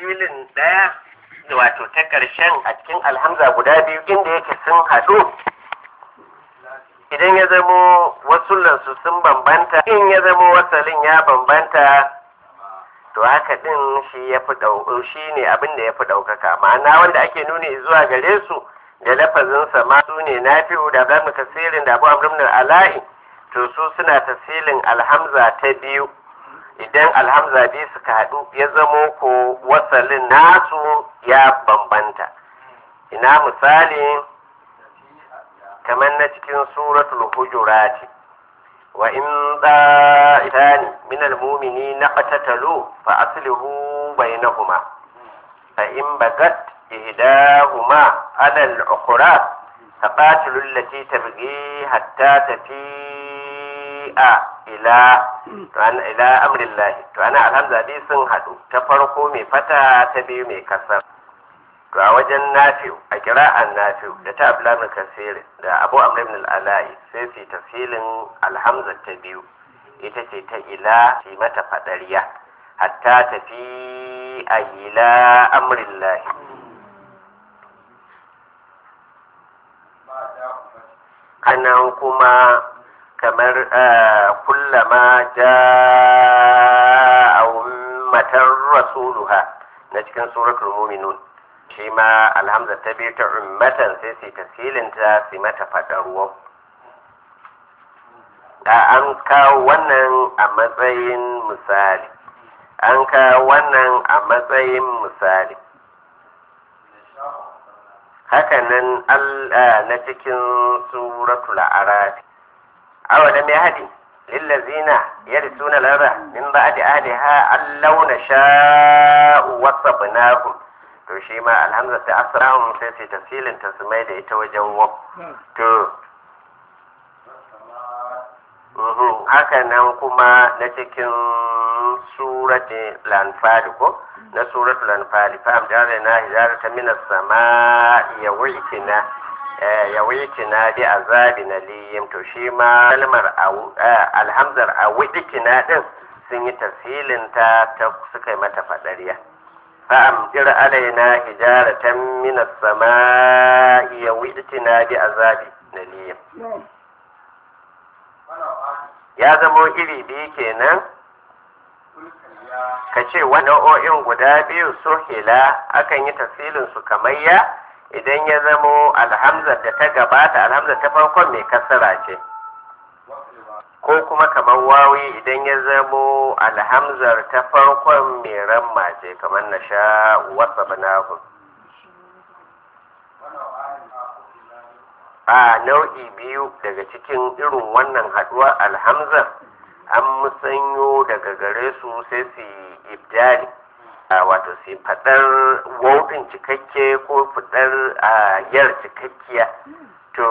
tafsilin ɗaya wato ta ƙarshen a cikin alhamza guda biyu inda yake sun haɗu idan ya zamo wasullansu sun bambanta in ya zamo wasalin ya bambanta to haka din shi ya fi shi ne abin da ya fi ɗaukaka ma'ana wanda ake nuni zuwa gare su da lafazinsa ma su ne nafi'u da abu kasirin da abu amrin ala'i to su suna tafsilin alhamza ta biyu idan alhamza biyu suka haɗu ya zamo ko wasalin nasu ya bambanta ina misali kamar na cikin suratul hujurati wa in da'itani min almu'mini naqtatalu fa aslihu bainahuma fa in bagat ihdahuma ala al-ukhra faqatilu allati tabghi hatta tafi'a ila to ana ila amrillah to ana alhamza dai sun hadu ta farko mai fata ta biyu mai kasar to a wajen nafi'u a kira'an nafi'u da ta abla min kasir da abu amr ibn al-alai sai su tafsilin alhamza ta biyu ita ce ta ila shi mata fadariya hatta tafi a ila amrillahi kanan kuma kamar kullama ja'a ummatar rasuluha na cikin suratul muminun shi ma alhamza ta biyu ta ummatan sai su tafsilin ta su mata faɗar ruwan da an kawo wannan a matsayin misali an kawo wannan a matsayin misali hakanan na cikin suratul arabi awalam ya hadi lillazina yarisuna lara min ba'di ahliha allau nasha'u wasabnahum to shi ma alhamza ta asrahum sai sai tafsilin ta su mai da ita wajen wab to haka nan kuma na cikin surati lanfali ko na suratul lanfali fa amdara na hijarata minas sama ya wuitina ya wuitina bi azabi na liyim to shi ma kalmar alhamzar a wuitina din sun yi tafsilin ta suka yi mata fadariya فأمطر علينا حجارة من السماء يوئتنا بعذاب نليم ya zamo iri biyu kenan ka ce nau'o'in guda biyu so hila akan yi tafsilin su kamar ya idan ya zamo alhamzar da ta gabata alhamzar ta farkon mai kasara ce ko kuma kamar wawi idan ya zamo alhamzar ta farkon mai ramma ce kamar na sha wasa banahu a nau'i biyu daga cikin irin wannan haduwa alhamzar an musanyo daga gare su sai su ibdali wato su fadar wauɗin cikakke ko fadar yar cikakkiya to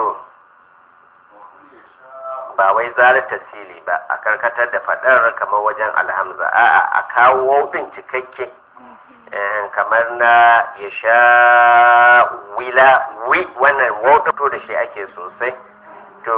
ba wai zarar tasiri ba a karkatar da fadar kamar wajen alhamza a'a a kawo wautin cikakke kamar na ya sha wila wi wannan wautin to da shi ake sosai to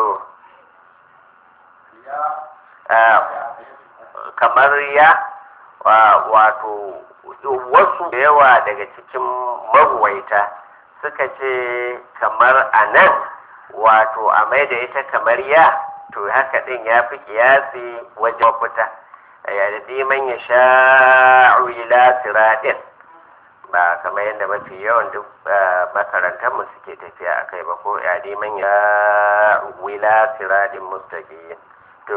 kamar ya wato wasu da yawa daga cikin maruwaita suka ce kamar a nan wato a mai da ita kamar ya to haka din ya fi kiyasi wajen mafita ya da man ya sha ila siraɗin ba kamar yadda mafi yawan duk makarantar mu suke tafiya a kai ba ko ya man ya wila siraɗin mustaqim to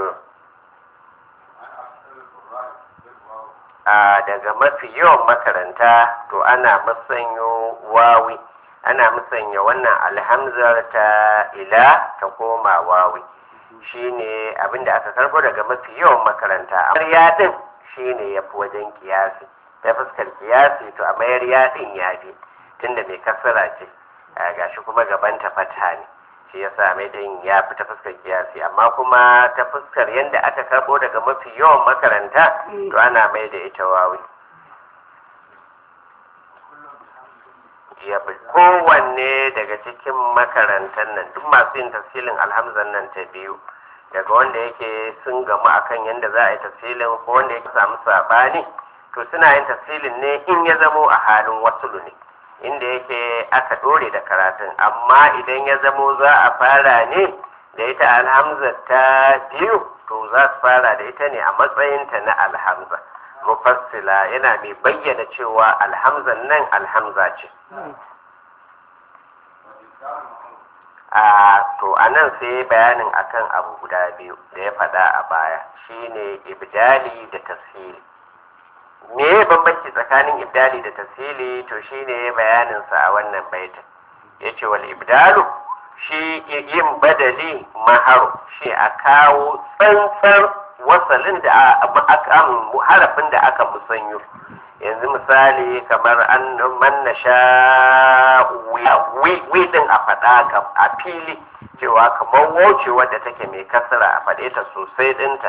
a daga mafi yawan makaranta to ana musanyo wawi ana musanya wannan alhamzar ta ila ta koma wawi shine abinda aka karbo daga mafi yawan makaranta amma yadin shine ya fi wajen kiyasi ta fuskar kiyasi to a mayar yadin ya fi tunda mai kasara ce gashi kuma gaban ta fata ne shi yasa mai din ya fi ta fuskar kiyasi amma kuma ta fuskar yadda aka karbo daga mafi yawan makaranta to ana mai da ita wawi ya bi kowanne daga cikin makarantar nan duk masu yin tafsilin alhamzan nan ta biyu daga wanda yake sun gamu akan yadda za a yi tafsilin ko wanda yake samu sabani to suna yin tafsilin ne in ya zamo a halin wasulu ne inda yake aka dore da karatun amma idan ya zamo za a fara ne da ita alhamza ta biyu to za su fara da ita ne a matsayinta na alhamza mufassila yana mai bayyana cewa alhamzan nan alhamza ce a to a nan sai bayanin akan abu guda biyu da ya faɗa a baya shine ibdali da tafsiri me ya bambanci tsakanin ibdali da tafsili to shine bayaninsa a wannan baitin ya ce wal ibdalu shi yin badali maharu shi a kawo tsantsar wasalin da aka harafin da aka musanyo yanzu misali kamar an manna sha wi din a faɗa a fili cewa kamar wuce wadda take mai kasara a faɗe ta sosai ɗinta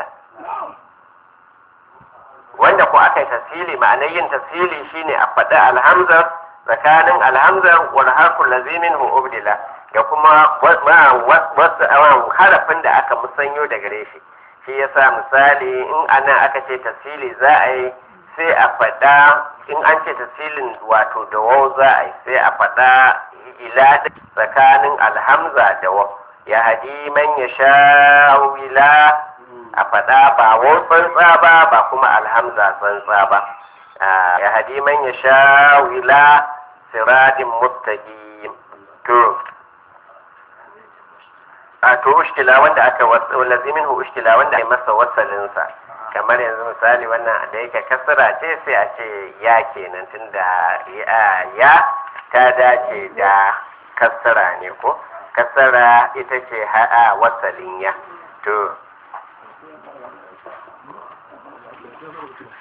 wanda ko aka yi tasiri ma'anar yin tasiri shine a faɗi alhamzar tsakanin alhamzar wal harful lazimin hu ubdila da kuma wasu harafin da aka musanyo da gare shi shi yasa misali in ana aka ce tasiri za a yi sai a faɗa in an ce tasirin wato da wau za a yi sai a faɗa ila tsakanin alhamza da wau ya hadi man ya sha ila a faɗa ba wau tsantsa ba ba kuma alhamza tsantsa ba ya hadi man ya sha ila siradin mustaqim to a to ushkila wanda aka lazimin hu ushkila wanda aka masa wasalinsa kamar yanzu misali wannan da yake kasara ce sai a ce ya kenan tunda ya ta dace da kasara ne ko kasara ita ce ha'a wasalin ya to